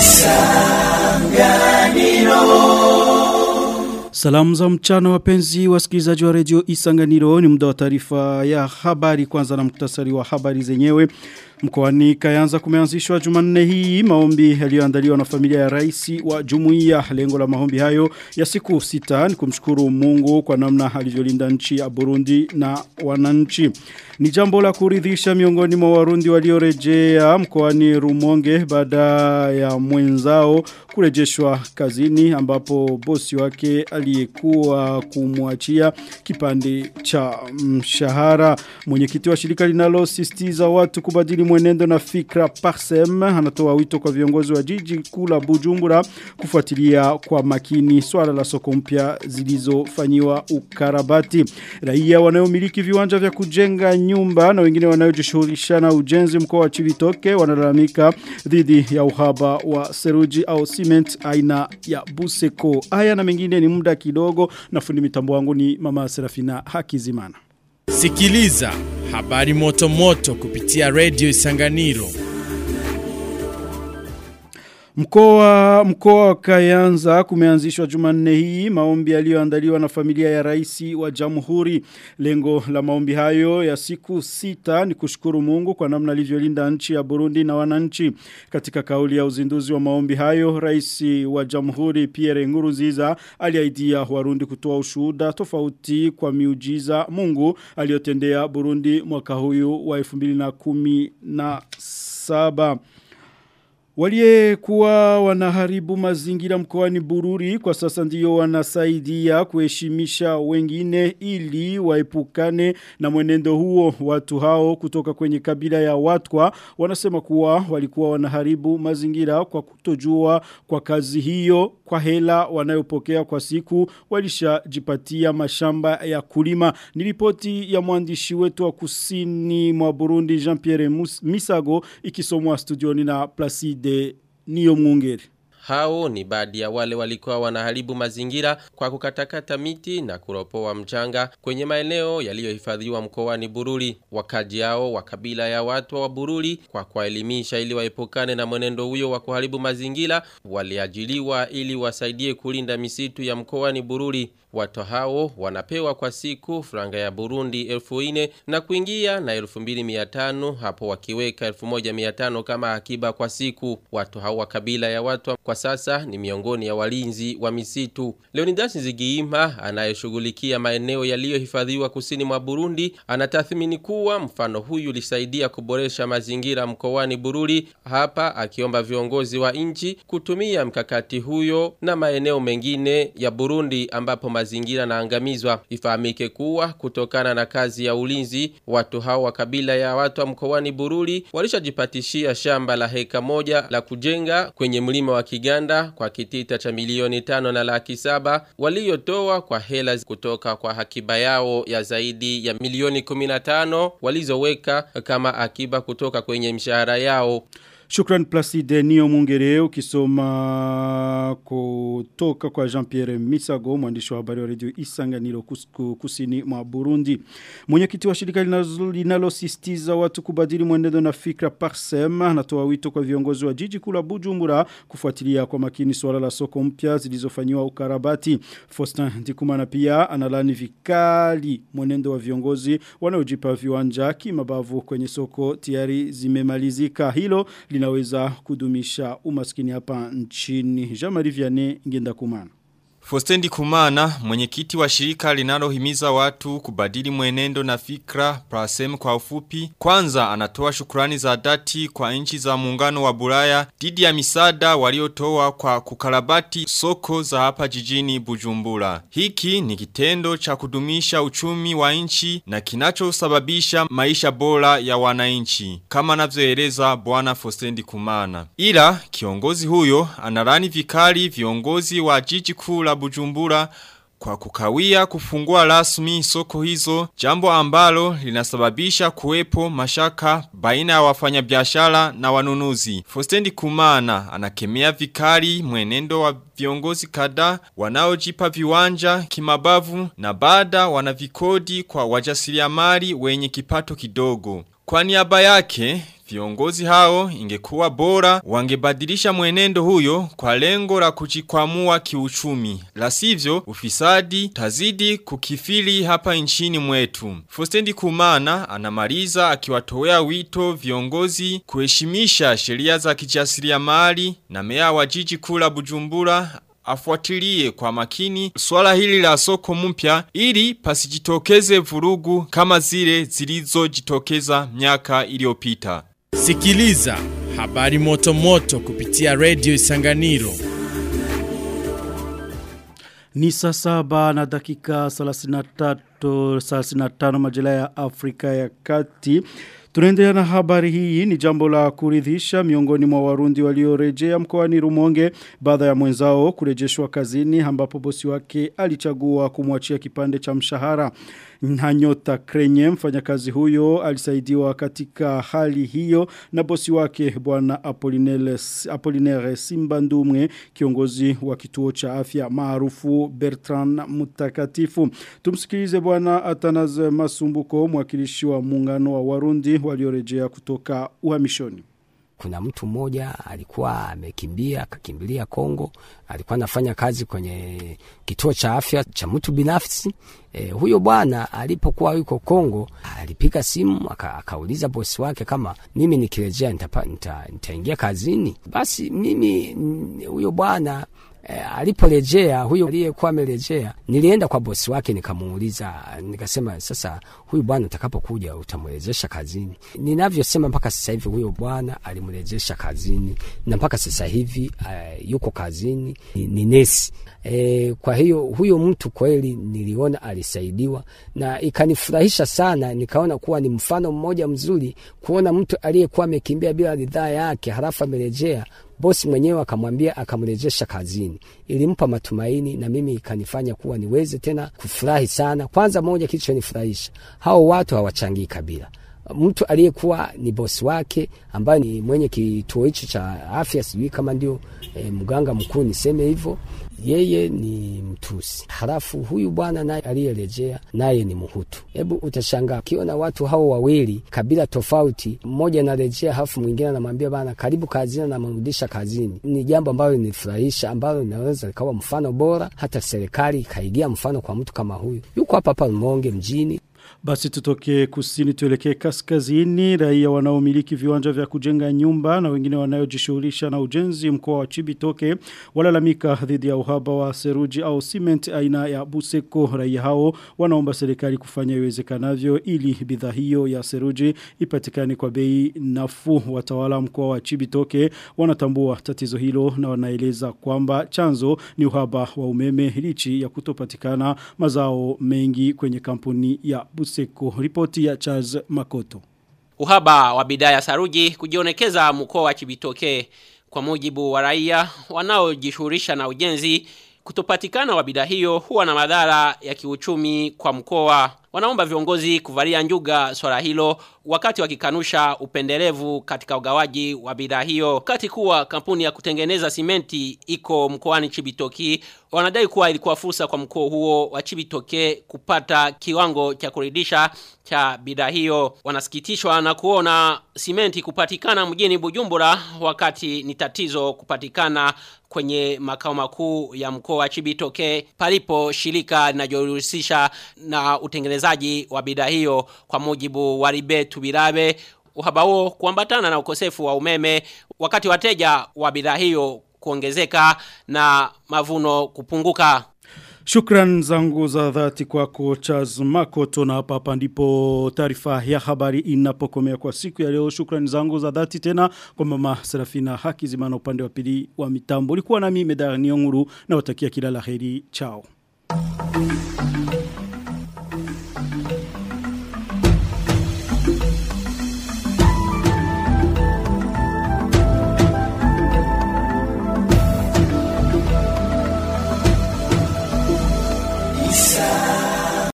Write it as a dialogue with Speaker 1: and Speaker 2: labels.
Speaker 1: Salamu za mchana wapenzi wasikilizaji wa redio Isanganiro ni muda wa taarifa ya habari kwanza na muktasari wa habari zenyewe. Mkoani Kayanza kumeanzishwa Jumanne hii maombi yaliyoandaliwa na familia ya rais wa Jumuiya. Lengo la maombi hayo ya siku sita ni kumshukuru Mungu kwa namna alivyolinda nchi ya Burundi na wananchi. Ni jambo la kuridhisha miongoni mwa Warundi waliorejea mkoani Rumonge baada ya mwenzao kurejeshwa kazini ambapo bosi wake aliyekuwa kumwachia kipande cha mshahara. Mwenyekiti wa shirika linalosisitiza watu kubadili mwenendo na fikra Parsem anatoa wito kwa viongozi wa jiji kuu la Bujumbura kufuatilia kwa makini swala la soko mpya zilizofanyiwa ukarabati. Raia wanayomiliki viwanja vya kujenga nyumba na wengine wanayojishughulisha na ujenzi mkoa wa Chibitoke wanalalamika dhidi ya uhaba wa seruji au cement aina ya Buseko. Haya na mengine ni muda kidogo na fundi mitambo wangu ni Mama Serafina Hakizimana.
Speaker 2: Sikiliza habari moto moto kupitia Radio Isanganiro.
Speaker 1: Mkoa mkoa wa Kayanza kumeanzishwa Jumanne hii maombi yaliyoandaliwa na familia ya rais wa Jamhuri. Lengo la maombi hayo ya siku sita ni kushukuru Mungu kwa namna alivyolinda nchi ya Burundi na wananchi. Katika kauli ya uzinduzi wa maombi hayo, rais wa Jamhuri Pierre Nkurunziza aliaidia Warundi kutoa ushuhuda tofauti kwa miujiza Mungu aliyotendea Burundi mwaka huyu wa 2017. Walie kuwa wanaharibu mazingira mkoani Bururi kwa sasa ndiyo wanasaidia kuheshimisha wengine ili waepukane na mwenendo huo watu hao kutoka kwenye kabila ya watwa wanasema kuwa walikuwa wanaharibu mazingira kwa kutojua kwa kazi hiyo kwa hela wanayopokea kwa siku walishajipatia mashamba ya kulima nilipoti ya mwandishi wetu wa kusini mwa Burundi Jean-Pierre Misago ikisomwa studioni na Placide de niyo mwungeri.
Speaker 3: Hao ni baadhi ya wale walikuwa wanaharibu mazingira kwa kukatakata miti na kuropoa mchanga kwenye maeneo yaliyohifadhiwa mkoani Bururi. Wakaji hao wa kabila ya watu wa Bururi kwa kuwaelimisha ili waepukane na mwenendo huyo wa kuharibu mazingira waliajiliwa ili wasaidie kulinda misitu ya mkoani Bururi. Watu hao wanapewa kwa siku franga ya Burundi elfu ine na kuingia na elfu mbili miatano hapo wakiweka elfu moja miatano kama akiba kwa siku. Watu hao wa kabila ya watu kwa sasa ni miongoni ya walinzi wa misitu. Leonidas Nzigiima anayeshughulikia maeneo yaliyohifadhiwa kusini mwa Burundi anatathmini kuwa mfano huyu ulisaidia kuboresha mazingira mkoani Bururi hapa akiomba viongozi wa nchi kutumia mkakati huyo na maeneo mengine ya Burundi ambapo mazingira naangamizwa. Ifahamike kuwa kutokana na kazi ya ulinzi watu hao wa kabila ya watu wa mkoani Bururi walishajipatishia shamba la heka moja la kujenga kwenye mlima wa Kiganda kwa kitita cha milioni tano na laki saba waliotoa kwa hela kutoka kwa hakiba yao ya zaidi ya milioni 15 walizoweka kama akiba kutoka kwenye mshahara yao.
Speaker 1: Shukran Placide Nio Mungere ukisoma kutoka kwa Jean-Pierre Misago mwandishi wa habari wa radio Isanganiro kusini mwa Burundi. Mwenyekiti wa shirika linalosisitiza watu kubadili mwenendo na fikra Parsem anatoa wito kwa viongozi wa jiji kula Bujumbura kufuatilia kwa makini swala la soko mpya zilizofanywa ukarabati. Faustin Ndikumana pia analani vikali mwenendo wa viongozi wanaojipa viwanja kimabavu kwenye soko tayari zimemalizika. Hilo linaweza kudumisha umaskini hapa nchini. Jean-Marie Vianney ngenda kumana.
Speaker 4: Fostendi Kumana, mwenyekiti wa shirika linalohimiza watu kubadili mwenendo na fikra, prasem kwa ufupi, kwanza anatoa shukrani za dhati kwa nchi za muungano wa Bulaya dhidi ya misada waliotoa kwa kukarabati soko za hapa jijini Bujumbura. Hiki ni kitendo cha kudumisha uchumi wa nchi na kinachosababisha maisha bora ya wananchi, kama anavyoeleza bwana Fostendi Kumana. Ila kiongozi huyo analani vikali viongozi wa jiji kuu la Bujumbura kwa kukawia kufungua rasmi soko hizo, jambo ambalo linasababisha kuwepo mashaka baina ya wafanyabiashara na wanunuzi. Fostendi Kumana anakemea vikali mwenendo wa viongozi kadhaa wanaojipa viwanja kimabavu na baada wanavikodi kwa wajasiriamali wenye kipato kidogo. Kwa niaba yake, viongozi hao ingekuwa bora wangebadilisha mwenendo huyo kwa lengo la kujikwamua kiuchumi. La sivyo ufisadi tazidi kukifili hapa nchini mwetu. Fostendi Kumana anamaliza akiwatowea wito viongozi kuheshimisha sheria za kijasiriamali na meya wa jiji kula Bujumbura afuatilie kwa makini swala hili la soko mpya ili pasijitokeze vurugu kama zile zilizojitokeza miaka iliyopita.
Speaker 2: Sikiliza habari moto moto kupitia Radio Isanganiro.
Speaker 1: Ni saa saba na dakika 33 35 majira ya Afrika ya Kati. Tunaendelea na habari hii ni jambo la kuridhisha miongoni mwa warundi waliorejea mkoani Rumonge baada ya mwenzao kurejeshwa kazini ambapo bosi wake alichagua kumwachia kipande cha mshahara. Nyanyota Krenye mfanyakazi huyo alisaidiwa katika hali hiyo na bosi wake bwana Apolinere, Apolinere Simbandumwe kiongozi wa kituo cha afya maarufu Bertrand Mutakatifu. Tumsikilize bwana Atanaze Masumbuko mwakilishi wa muungano wa Warundi waliorejea kutoka uhamishoni.
Speaker 5: Kuna mtu mmoja alikuwa amekimbia akakimbilia Kongo, alikuwa anafanya kazi kwenye kituo cha afya cha mtu binafsi. E, huyo bwana alipokuwa yuko Kongo alipiga simu aka, akauliza bosi wake kama mimi nikirejea nitaingia nita, nita kazini. Basi mimi huyo bwana E, aliporejea huyo aliyekuwa amerejea, nilienda kwa bosi wake nikamuuliza, nikasema sasa, huyu bwana utakapokuja utamrejesha kazini? Ninavyosema mpaka sasa hivi huyo bwana alimrejesha kazini na mpaka sasa hivi uh, yuko kazini, ni, ni nesi E, kwa hiyo huyo mtu kweli niliona alisaidiwa na ikanifurahisha sana, nikaona kuwa ni mfano mmoja mzuri kuona mtu aliyekuwa amekimbia bila ridhaa yake halafu amerejea bosi mwenyewe akamwambia akamrejesha kazini. Ilimpa matumaini na mimi ikanifanya kuwa niweze tena kufurahi sana. Kwanza moja kilichonifurahisha, hao watu hawachangii kabila mtu aliyekuwa ni bosi wake ambaye ni mwenye kituo hicho cha afya, sijui kama ndio e, mganga mkuu niseme hivyo, yeye ni Mtusi, halafu huyu bwana naye aliyerejea naye ni Mhutu. Hebu utashangaa ukiona watu hao wawili kabila tofauti, mmoja anarejea halafu mwingine anamwambia bana, karibu kazini, namrudisha kazini. Ni jambo ambalo linifurahisha, ambalo linaweza likawa mfano bora, hata serikali ikaigia mfano kwa mtu kama huyu. Yuko hapa hapa Rumonge mjini,
Speaker 1: basi tutoke kusini tuelekee kaskazini. Raia wanaomiliki viwanja vya kujenga nyumba na wengine wanayojishughulisha na ujenzi mkoa wa Chibitoke walalamika dhidi ya uhaba wa seruji au cement aina ya Buseko. Raia hao wanaomba serikali kufanya iwezekanavyo ili bidhaa hiyo ya seruji ipatikane kwa bei nafuu. Watawala mkoa wa Chibitoke wanatambua tatizo hilo na wanaeleza kwamba chanzo ni uhaba wa umeme lichi ya kutopatikana mazao mengi kwenye kampuni ya Buseko. Ripoti ya Charles Makoto.
Speaker 6: Uhaba wa bidhaa ya saruji kujionekeza mkoa wa Chibitoke kwa mujibu wa raia wanaojishughulisha na ujenzi kutopatikana wa bidhaa hiyo huwa na madhara ya kiuchumi kwa mkoa. Wanaomba viongozi kuvalia njuga swala hilo wakati wakikanusha upendelevu katika ugawaji wa bidhaa hiyo. Wakati kuwa kampuni ya kutengeneza simenti iko mkoani Chibitoki, wanadai kuwa ilikuwa fursa kwa mkoa huo wa Chibitoke kupata kiwango cha kuridhisha cha bidhaa hiyo. Wanasikitishwa na kuona simenti kupatikana mjini Bujumbura wakati ni tatizo kupatikana kwenye makao makuu ya mkoa wa Chibitoke palipo shirika linalojihusisha na utengenezaji wa bidhaa hiyo kwa mujibu wa Ribetu Birabe uhaba huo kuambatana na ukosefu wa umeme wakati wateja wa bidhaa hiyo kuongezeka na mavuno kupunguka.
Speaker 1: Shukran zangu za dhati kwako Charles Makoto na hapa hapa ndipo taarifa ya habari inapokomea kwa siku ya leo. Shukran zangu za dhati tena kwa mama Serafina Hakizima na upande wa pili wa mitambo. Ulikuwa nami Medani Onguru na watakia kila laheri. Chao.